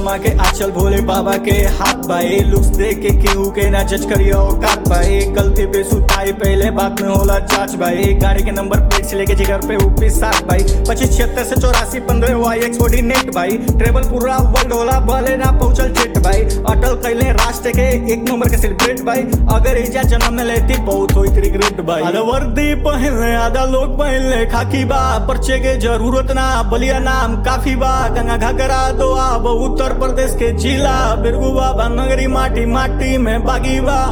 शर्मा के आचल भोले बाबा के हाथ बाए लुक्स देख के केहू के ना जज करियो औकात बाए गलती पे सुताई पहले बात में होला जांच बाए गाड़ी के नंबर प्लेट से लेके जिगर पे ऊपी सात बाई पच्चीस छिहत्तर से चौरासी पंद्रह Y X forty net by travel पूरा वर्ल्ड होला भले ना पहुंचल जेट बाई अटल कैले राष्ट्र के एक नंबर के सेलिब्रेट बाई अगर एजा जन्म में लेती बहुत होई रिग्रेट बाई आधा वर्दी पहनले आधा लोग पहनले खाकी बा पर्चे के जरूरत ना बलिया नाम काफी बा गंगा घाघरा दो अब उत्तर प्रदेश के जिला बिरगू बाबा नगरी माटी माटी में बागी बा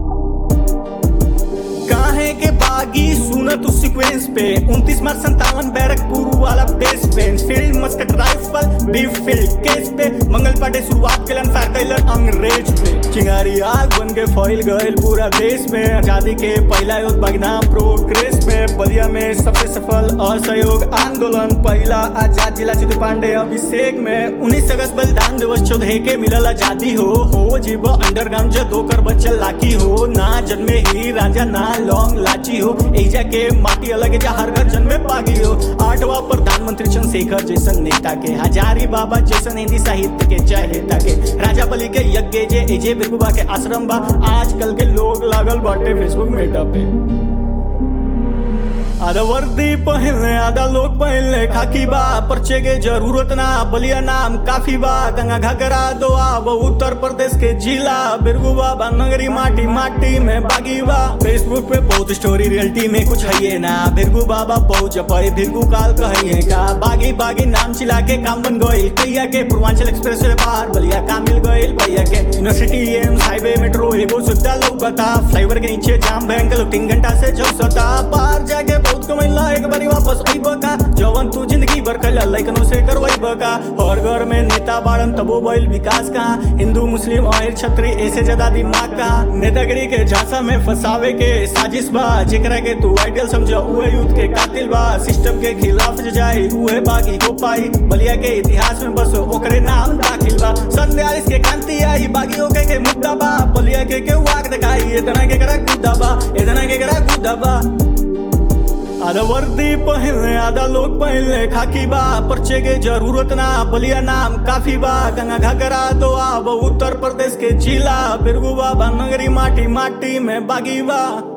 काहे के बागी सुन तू सीक्वेंस पे 29 मार्च संतावन बैरकपुर वाला base bench field musket rifle beef field case पे मंगल पाटे शुरुआत केलन फायर कैलन अंग्रेज पे चिंगारी आग बन के फैल गइल पूरा देश में आजादी के पहला युद्ध बगनाम प्रोग्रेस में बलिया में सबसे सफल असहयोग आंदोलन पहला आजाद जिला सिद्धू पांडे अभिषेक में उन्नीस अगस्त बलिदान दिवस चौदह के मिलल आजादी हो हो जीव अंडरग्राउंड जो दो कर बच्चल लाकी हो ना जन्मे ही राजा ना लॉन्ग लाची हो एजा के माटी अलग है, जा हर घर जन्मे पागी हो आठवा प्रधानमंत्री चंद्रशेखर जैसन नेता के हजारी बाबा जैसन हिंदी साहित्य के चहेता के राजा बलि के यज्ञ जे एजे बिरबुबा के आश्रम बा आजकल के लोग लागल बाटे फेसबुक मेटा पे आधा वर्दी पहनले आधा लोग पहनले खाकी बा पर्चे के जरूरत ना बलिया नाम काफी बा गंगा घाघरा दो अब उत्तर प्रदेश के जिला बिरगू बाबा नगरी माटी माटी में बागी बा फेसबुक पे बहुत स्टोरी रियलिटी में कुछ है ये ना बिरगू बाबा बहुत जपे बिरगू काल कहिए का बागी बागी नाम चिला के काम बन गइल कैया के पूर्वांचल एक्सप्रेस वे पार बलिया का मिल गइल भैया के यूनिवर्सिटी एम्स हाईवे मेट्रो एगो सुविधा लौकता फ्लाईओवर के नीचे जाम भयंकर लोग तीन घंटा से चौसता पार जाके बहुत कमैला एक बारी वापस आई बका जवन तू जिंदगी भर कल लैकनों से करवाई बका और घर में नेता बाड़न तबो बैल विकास का हिंदू मुस्लिम और छत्री ऐसे ज्यादा दिमाग का नेतागिरी के झांसा में फंसावे के साजिश बा जेकरा के तू आइडियल समझो उहे यूथ के कातिल बा सिस्टम के खिलाफ जे जाए उहे बाकी को पाई बलिया के इतिहास में बस ओकरे नाम दाखिल बा सन बयालीस के क्रांति आई बागी ओके के मुद्दा बा बलिया के के वाक दिखाई इतना के करा गुद्दा बा इतना के करा गुद्दा बा आधा वर्दी पहनले आधा लोग पहनले खाकी बा पर्चे के जरूरत ना बलिया नाम काफी बा गंगा घाघरा दो अब उत्तर प्रदेश के जिला बिरगू बाबा नगरी माटी माटी में बागी बा